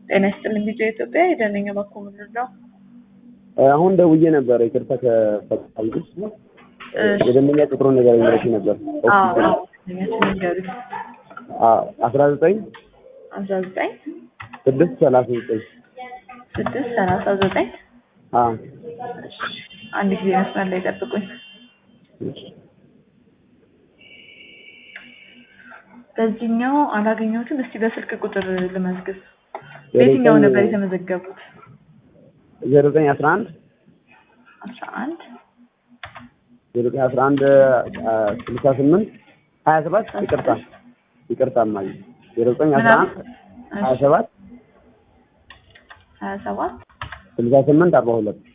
ጤና ይስጥልኝ ቪዲዮ ኢትዮጵያ የደነኛ ባኮ ምድር ነው። አሁን ደውዬ ነበር። ይቅርታ ከፈጣሪ የደንበኛ ቁጥሩን ነገር ይመረች ነበር። ንገሩ አስራ ዘጠኝ አስራ ዘጠኝ ስድስት ሰላሳ ዘጠኝ ስድስት ሰላሳ ዘጠኝ አንድ ጊዜ መስመር ላይ ጠብቁኝ። በዚህኛው አላገኘሁትም። እስቲ በስልክ ቁጥር ልመዝግብ። በየትኛው ነበር የተመዘገቡት? ዜሮ ዘጠኝ አስራ አንድ አስራ አንድ ዜሮ ዘጠኝ አስራ አንድ ስልሳ ስምንት ሀያ ሰባት ይቅርታ ይቅርታ እማዬ ዜሮ ዘጠኝ አስራ አንድ ሀያ ሰባት ሀያ ሰባት ስልሳ ስምንት አርባ ሁለት